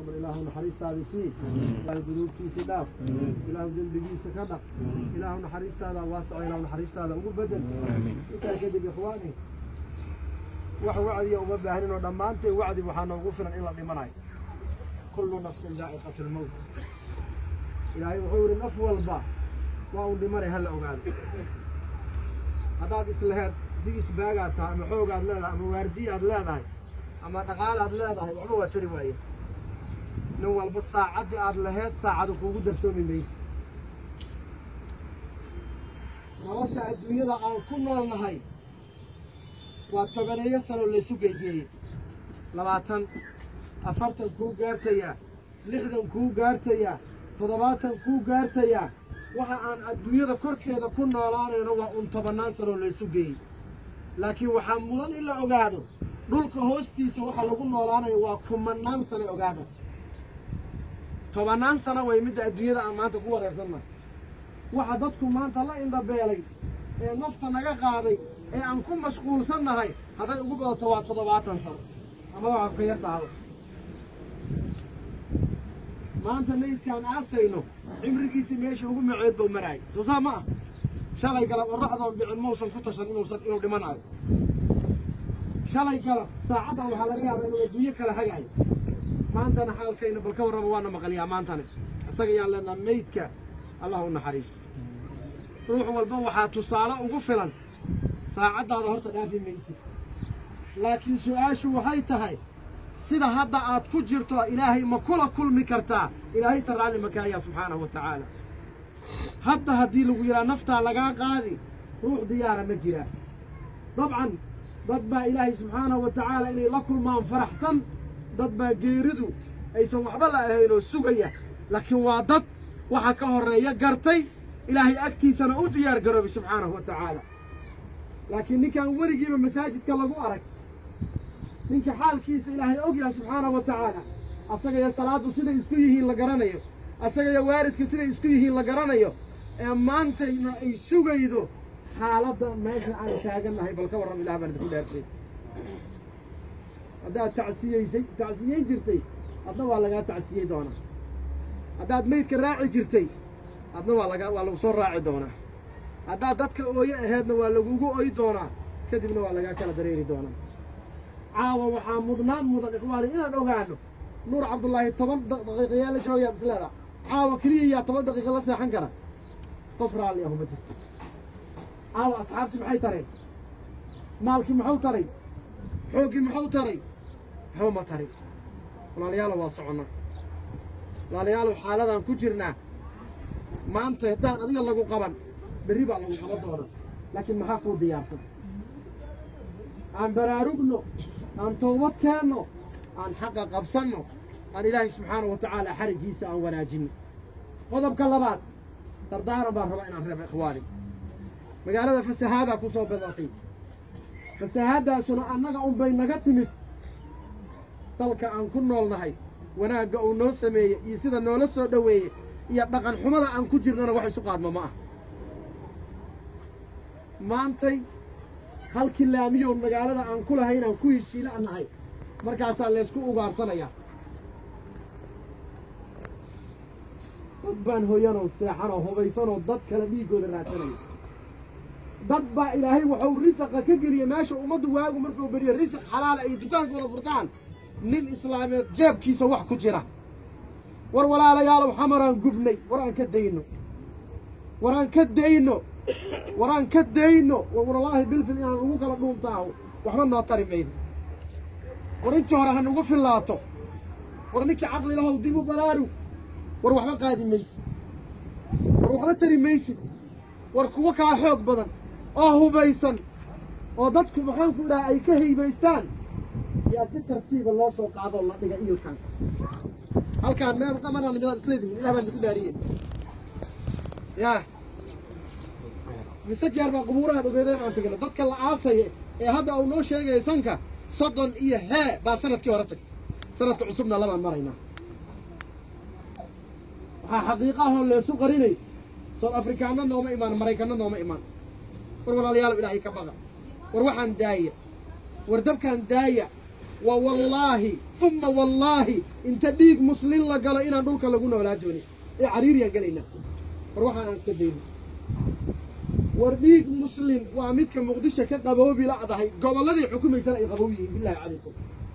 ilaahu naxariistaada sii ilaahu dunuubtiisa dhaaf ilaahu dembigiisa ka dhaq ilaahu naxariistaada waasaco ilaahu naxariistaada ugu bedel intaa kadib ikhwaani wax wacdiya uma baahnin oo dhammaanteen wacdi waxaa noogu filan in la dhimanayo kullu nafsin daa'iqatu lmowt ilaahay wuxuu yihi naf walba waa un dhimanay hala ogaado haddaad islaheed si isbaagaad tahay ama xoogaad leedahay ama waardiyaad leedahay ama dhaqaalaad leedahay waxba waa tari waaye nin walba saacaddii aad laheed saacadu kuugu darsoomi mayso nolosha adduunyada aan ku noolnahay waa tobaneeyo sanoo laysu geegeeyey labaatan afartan kuu gaartayaa lixdan kuu gaartayaa toddobaatan kuu gaartayaa waxa aan adduunyada korkeeda ku noolaanayno waa un tobannaan sanoo laysu geeyey laakiin waxaa mudan in la ogaado dhulka hoostiisa waxa lagu noolaanayo waa kumannaan sano ogaada tobannaan sano way midda adduunyada aan maanta ku wareersannahay waxa dadku maanta la indhabeelay ee nafta naga qaaday ee aan ku mashquulsannahay hadday ugu badato waa toddobaatan sano ama waxa ka yar taado maanta meydkaan aasayno cimrigiisii meesha ugu maceed buu maraayay soo saa ma ah shalay galab oraxdoon dhicin mausan ku tashan inuusan inuu dhimanaayo shalay galab saacaddan waxaa laga yaabaa inuu adduunyo kala hagaayo maantana xaalkayna bal ka warrama waana maqaliyaa maantana isaga yaan leenaha meydka allah u naxariisto ruux walba waxaa tusaale ugu filan saacaddaada horta dhaafi maysid laakiin su-aashu waxay tahay sida hadda aad ku jirto ilaahay ma kula kulmi kartaa ilaahay se raalli makaayaa subxaanahu wa tacaala hadda haddii lagu yidhaha naftaa lagaa qaadi ruux diyaara ma jiraa dabcan dad baa ilaahay subxaanahu wa tacaala inay la kulmaan faraxsan dad baa geeridu aysan waxba la ahayn oo sugaya laakiin waa dad waxa ka horreeya gartay ilaahay agtiisana u diyaar garoobay subxaanahu wa tacaala laakiin ninkaan weligiiba masaajidka lagu arag ninka xaalkiisa ilaahay og yahay subxaanahu wa tacaala asagaya salaaddu siday isku yihiin la garanayo asagaya waalidka siday isku yihiin la garanayo ee maantayna ay sugaydo xaaladda meesha aan taagannahay bal ka warram ilah baan idinku dheershay haddaad tacsiyeysay tacsiyeyn jirtay adna waa lagaa tacsiyey doonaa haddaad meydka raaci jirtay adna waa laga waa lagu soo raaci doonaa haddaad dadka ooye aheedna waa lagugu oy doonaa kadibna waa lagaa kala dareeri doonaa caawa waxaa mudnaan mudan ikhwaani inaan ogaano nuur cabdullaahi toban daqiiqayaa la joogayaad isleedaa caawa keliya yaa toban daqiiqa la seexan kara qof raalli ahu ma jirto caawa asxaabtii maxay tareen maalkii muxuu taray xooggii muxuu taray waxba ma tarin walaalayaalo waa soconnaa walaalayaalow xaaladaan ku jirnaa maanta haddaan adiga lagu qaban berri baa lagu qaban doona laakiin maxaa kuu diyaarsan aan baraarugno aan toobad keenno aan xaqa qabsanno aan ilaahay subxaanahu wa tacaala xariggiisa aan wanaajinno qodobka labaad dardaaran baan rabaa inaan reebo ikhwaani magaalada fasahaadaa ku soo badatay fasahaaddaasuna annaga unbay naga timid dalka aan ku noolnahay wanaagga uu noo sameeyey iyo sida noola soo dhoweeyey iyo dhaqan xumada aan ku jirnana wax isu qaadmo ma ah maantay halkii laamiyoon magaalada aan ku lahayn aan ku heshiila nahay markaasaa laysku ugaarsanayaa dad baan hoyanoo seexanoo hubaysanoo dad kale dhiiggooda raadsanaya dad baa ilaahay waxau risaqa ka geliyey meesha ummaddu waagu markuu beriyo risiq xalaala ay dukaankooda furtaan nin islaameed jeebkiisa wax ku jira war walaalayaalow xamaraan gubnay war aan ka dayno war aan ka dayno war aan ka dayno wallaahi bilfil inaan ugu kala dhuuntaaho waxba noo tari maydo war intii hore ha nugu fillaato war ninkii caqli lahow dib u balaaru war waxba qaadi maysid war waxba tari maysid war kuwa kaa xoog badan oo hubaysan oo dadku maxaanku idhaha ay ka haybaystaan yaa si tartiiba loo soo qaadoo la dhiga iilkan halkaan meel qamanaan midaad isleedihin ilah baan idinku dhaariyey yaa mise jeer baa qubuurahaad ogeedeen aan tegna dadka la aasaya ee hadda uu noo sheegaya sanka soddon iyo hee baa sanadkii hore tagtay sanadka cusubna labaan maraynaa waxaa xaqiiqa ahoo leesu qarinay sood afrikaanna nooma imaan maraykanna nooma imaan war walaalayaalow ilaahay ka baqa war waxaan daaya war dabkaan daaya wa wallaahi uma wallaahi inta dhiig muslin la galo inaan dhulka lagu noolaa doonin ee cariiriyaan gelaynaa war waxaan aan iska dayno war dhiig muslim waa midka muqdisho ka qaboobi la'dahay gobolladii xukumaysana ay qaboob yihiin bilaahi calaykum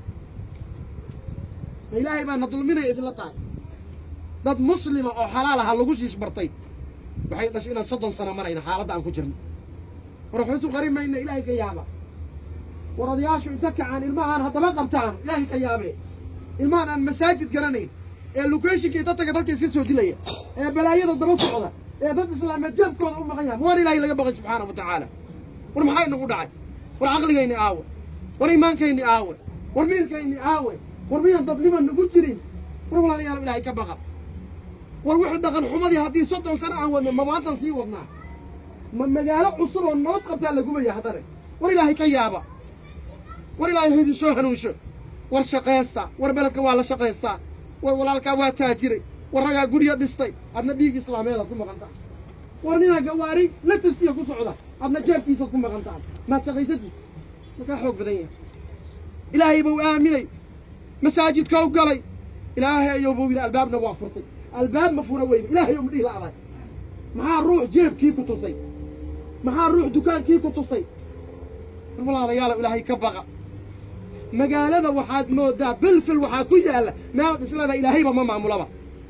ma ilaahay baana dulminaya idinla tahay dad muslima oo xalaal aha lagu shiish bartay waxay dhashay inaan soddon sano marayna xaaladda aan ku jirno war waxba isu qarin mayna ilaahay ka yaaba war odayaashu inta kacaan ilmahaan haddaba qabtaan ilaahay ka yaabee ilmahan aan masaajid garanayn ee locationka inta taga dadka iska soo dilaya ee balaayada daba socda ee dad islaameed jeebkooda u maqan yahay war ilaahay laga baqay subxaana wa tacaala war maxaa inagu dhacay war caqligayni aawe war iimaankayni aawe war miirkayni aawe war miyaan dadnima nagu jirin war walaalayaal ilaahay ka baqa war wixii dhaqan xumadii haddii soddon sano aan wadno ma maantan sii wadnaa ma magaalo cusub oo nabad qabtaa lagumaya haddana war ilaahay ka yaaba war ilaahay haydin soo hanuunsho war shaqaysta war beledka waa la shaqaystaa war walaalkaa waa taajiray war ragaa gurya dhistay adna dhiig islaameedaad ku maqan tahay war ninaa gawaari la tastiya ku socda adna jeebkiisaad ku maqan tahay maad shaqaysatid makaa xoog badan yahay ilaahay buu aaminay masaajidka u galay ilaahay ayuu buu yidhi albaabna waa furtay albaab ma fura weyne ilaahay ou madhihi la'day maxaa ruux jeebkii ku tusay maxaa ruux dukaankii ku tusay war walaalayaalow ilaahay ka baqa magaalada waxaad moodaa belfel waxaa ku yaalla meel dhislada ilaahayba ma maamulaba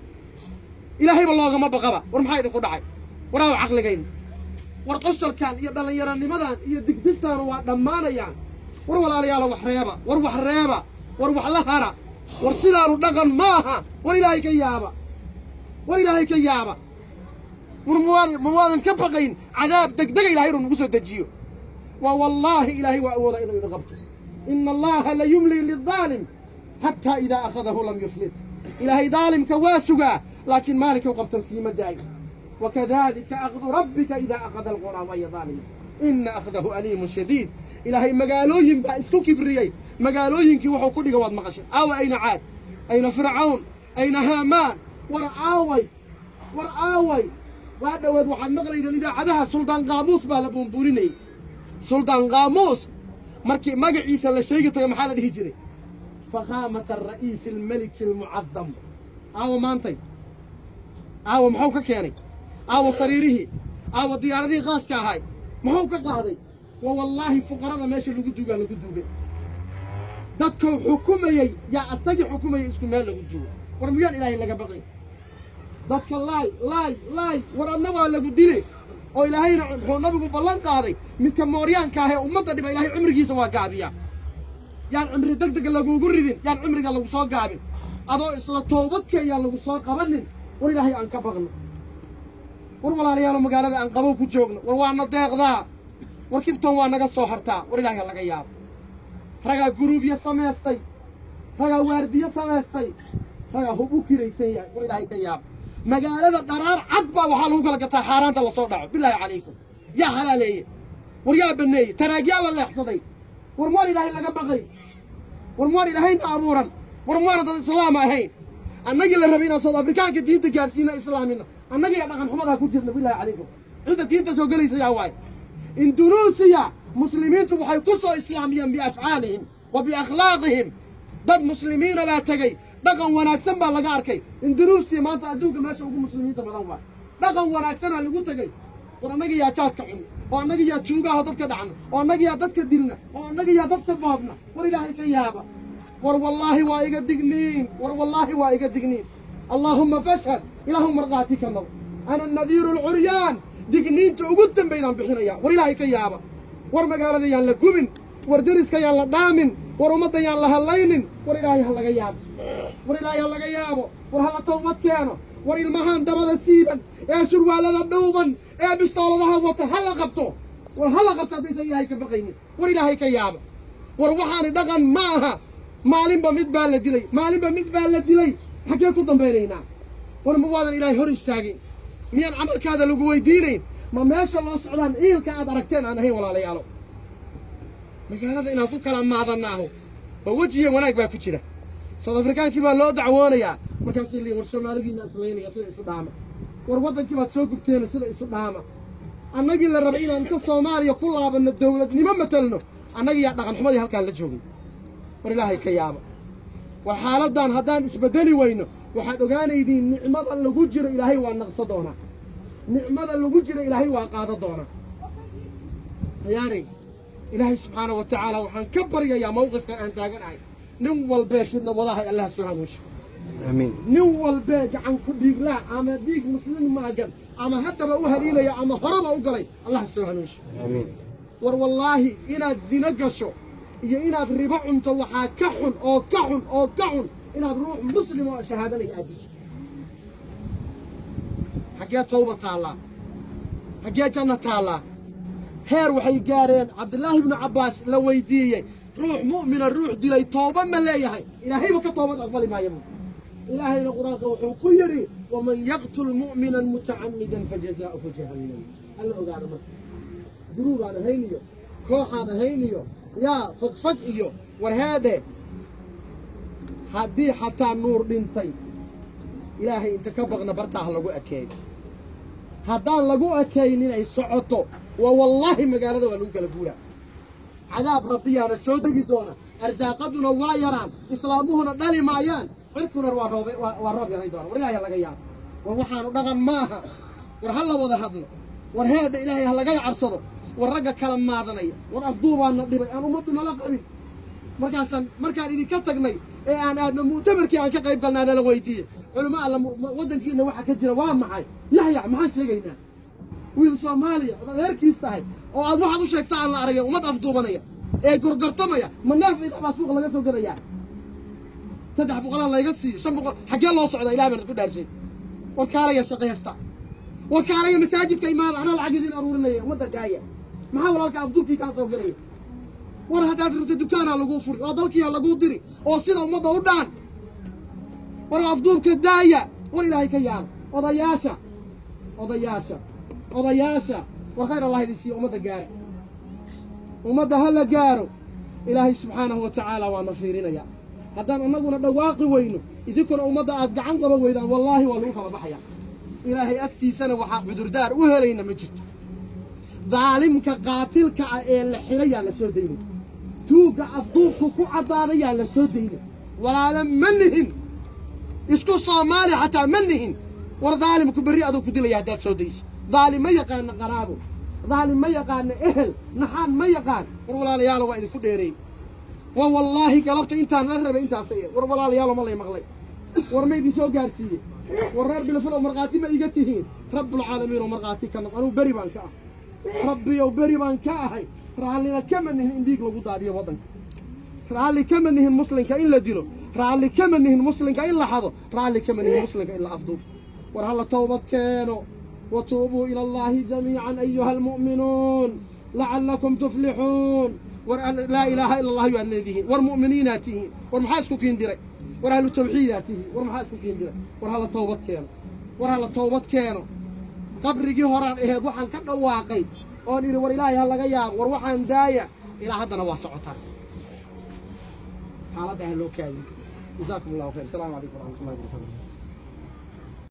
ilaahayba loogama baqaba war maxaa idinku dhacay waraaw caqligayna war qosolkan iyo dhallinyaranimadan iyo digdigtaanu waa dhammaanayaan war walaalayaalo wax reeba war wax reeba war wax la hara war sidaanu dhaqan ma aha war ilaahay ka yaaba war ilaahay ka yaaba war mawaad ma waadan ka baqayn cadaab degdega ilahay inuu nagu soo dejiyo waa wallaahi ilaahay waa awooda inuu idin qabto ina allaha la yumli lidaalim xataa idaa akhadahu lam yuflit ilaahay daalimka waa sugaa laakiin maalinkau qabtan siima daayo wakadalika akdu rabbika idaa akhada alquraa waya daalima ina akhdahu aliimun shadiid ilaahay magaalooyin baa isku kibriyey magaalooyinkii wuxuu ku dhiga waad maqashay aawa ayna caad ayna fircawn ayna haamaan war aaway war aaway waa dhowaad waxaad maqlaydeen idaacadaha suldaan qaamuus baa la buunbuuninayey suldaan qaamuus markii magaciisa la sheegi tago maxaa la dhihi jiray fakhaamata ara'iisi almeliki almucadam aawa maantay aawa muxuu ka keenay aawa sariirihii aawa diyaaradihii qaaska ahay muxuu ka qaaday wa wallaahi fuqarada meesha lagu duugaa lagu duugay dadkou xukumayey yaa asagii xukumayay isku meel lagu duuga war miyaan ilaahay laga baqay dadka laay laay laay war adna waa lagu dile oo ilaahayna wuxuu nabigu ballan qaaday midka mooryaanka ah ee ummadda dhiba ilahay cumrigiisa waa gaabiyaa yaan cumri deg deg lagugu ridin yaan cumriga lagu soo gaabin adoo isla toobadkee yaan lagu soo qabanin war ilaahay aan ka baqno war walaalayaalo magaalada aan qabow ku joogno war waana deeqdaa war kibton waa naga soo hartaa war ilaahay ha laga yaabo ragaa guruubyo samaystay ragaa waardiyo samaystay ragaa hub u kiraysan yahay war ilaahay ka yaabo magaalada dharaar cad baa waxaa lagu kala gataa xaaraanta lasoo dhaco bilaahi calaykum yaa halaaleeye war yaa baneeyey taraagyaa la leexsaday war muwaan ilaahay laga baqay war muwaan ilaahayna abuuran war muwaana dad islaama ahayn annagii la rabay inaan sood afrikaanka diinta gaarsiina islaamina annagiiya dhaqan xumadaa ku jirna bilaahi calaykum cidda diinta soo gelaysa yaa waaye indunuusiya muslimiintu waxay ku soo islaamiyeen biafcaalihim wa biakhlaaqihim dad muslimiina baa tegey dhaqan wanaagsan baa laga arkay indunuusiya maanta adduunka meesha ugu muslimiinta badan waay dhaqan wanaagsanaa lagu tegey war annaga yaa jaadka cunna oo annaga yaa tuugaho dadka dhacna oo annaga yaa dadka dilna oo annaga yaa dadka boobna war ilaahay ka yaaba war wallaahi waa iga digniin war wallaahi waa iga digniin allaahumma fashhad ilaahu markhaati ka noq ana nadiiru alcuryaan digniinta ugu dambaydaan bixinaya war ilaahay ka yaaba war magaalada yaan la gumin war deriska yaan la dhaamin war ummadda yaan la hallaynin war ilaahay ha laga yaabo war ilaahay ha laga yaabo war hala tawbad keeno war ilmahaan dabada siiban ee surwaalada dhowban ee bistooladaha wata ha la qabto war ha la qabto haddaysan ilaahay ka baqaynin war ilaahay ka yaaba war waxaani dhaqan ma aha maalinba mid baa la dilay maalinba mid baa la dilay xaggee ku dambaynaynaa war ma waadan ilaahay hor istaagin miyaan camalkaada lagu weydiinayn ma meesha loo socdaan ciilka aad aragteen aan ahayn walaalayaalo magaalada inaan ku kala maadanaaho oo wejiya wanaag baa ku jira soud afrikaankii baa loo dacwoonayaa markaasay leeyiin war soomaalidiina islaynaya sida isu dhaama war waddankii baad soo gubteena sida isu dhaama annagii la rabay inaan inta soomaaliya ku laabanno dawladnimo matalno annagii yaa dhaqan xumadii halkaan la joogay war ilaahay ka yaaba war xaaladdan haddaan isbeddeli weyno waxaad ogaanaydiin nicmada lagu jiro ilaahay waa naqso doonaa nicmada lagu jiro ilaahay waa qaado doonaa hayaanay ilaahay subxaana wa tacaala waxaan ka baryayaa mawqifkan aan taaganahay nin walbee fidna wadahay allah soo hanuunsho amiin nin walbee gacan ku dhiiglaha ama dhiig muslim maagan ama haddaba u haliilaya ama horeba u galay allah soo hanuunsho amiin war wallaahi inaad zino gasho iyo inaad ribo cunto waxaa ka xun oo ka xun oo ka xun inaad ruux muslim oo shahaadanaya aad disho xaggee tawba taallaa xaggee janno taallaa heer waxay gaareen cabdillaahi ibnu cabbaas la weydiiyey ruux mu'mina ruux dilay tooba ma leeyahay ilaahayba ka toobad aqbali maayo buu ilaahayna qur-aanka wuxuu ku yidhi waman yaqtul mu'minan mutacammidan fajazaa'uhu jahannam alla ogaada marka guruubaan ahayn iyo kooxaan ahayn iyo yaa fagfag iyo warheedhe haddii xataa nuur dhintay ilaahay inta ka baqna bartaa ha lagu ekeeyo haddaan lagu ekaynin ay socoto waa wallaahi magaalada waa lagu kala guuraa cadaab rabbiyaana soo degi doona arsaaqaduna waa yaraan islaamuhuna dhali maayaan cirkuna waa roob waa roob yaray doona war ilaahay ha laga yaabo war waxaanu dhaqan maaha war ha la wada hadlo war heedha ilaahay ha laga cabsado war ragga kala maadanaya war afduubaana dhibay aan ummaddu nala qabin markaasaan markaan idinka tagnay ee aan aadna mu'tamarkii aan ka qayb galnaa nala weydiiyey culimo alla waddankiina waxa ka jira waa maxay yaxyax maxaan sheegaynaa wiil soomaaliya ood adeerkiis tahay oo aad waxaad u sheegta aan la aragay ummad afduubanaya ee gorgortamaya ma neef idax baa suuqa laga soo gadayaa saddex boqolaa layga siiyo shan boqol xaggee loo socdaa ilaah baan isku dhaarshay war kaalaya shaqaysta war kaalaya masaajidka imaada anaa lacag idin aruurinaya ummadda daaya maxaa walaalka afduubkii kaa soo gelaya war haddaad rabto dukaanaa laguu furi oo dalkiiha laguu diri oo sida ummadda u dhaan war afduubka daaya war ilaahay ka yaaba odayaasha odayaasha odayaasha war khayr allah idin siiyo ummadda gaara ummadda ha la gaaro ilaahay subxaanahu wa tacaala waana fiirinaya haddaan annaguna dhawaaqi weyno idinkuna ummadda aad gacan qaba weydaan wallaahi waa lagu kala baxayaa ilaahay agtiisana waxaa cudurdaar u helayna ma jirto daalimka qaatilka ah ee la xidhayaa la soo daynay tuugga afduubku ku caddaadayaa la soo daynay walaala ma nihin isku soomaali xataa ma nihin war daalimku berri aduu ku dilaya haddaad soo dayso daalim ma yaqaana qaraabo daalim ma yaqaana ehel naxaan ma yaqaan war walaalayaalo waa idinku dheereey wa wallaahi galabta intaan la rabay intaas war walaalayaalo ma lay maqlay war ma idin soo gaarsiiyey war reer bilfil oo markhaati ma iga tihiin rabbulcaalamiin oo markhaati ka noq anuu beri baan ka ah rabbiyow beri baan ka ahay raallina kama nihin in dhiig lagu daadiyo waddanka raalli kama nihin muslimka in la dilo raalli kama nihin muslimka in la xado raalli kama nihin muslimka in la afduubto war halla towbad keeno watuubuu ila allaahi jamiican ayuha almu'minuun lacallakum tuflixuun war laa ilaaha ila allah yaad leedihiin war mu'miniinaad tihiin war maxaa isku kiin diray war ahlu tawxiidaad tihiin war maxaa isku kiin diray war halla towbad keeno war halla towbad keeno qabrigii horaan aheed waxaan ka dhawaaqay oon idhi war ilaahay ha laga yaabo war waxaan daaya ilaa haddana waa socotaan xaaladda ha loo kaadin jazaakum allahu khayr asalaamu calaykum waraxmat ullahi wabarakatu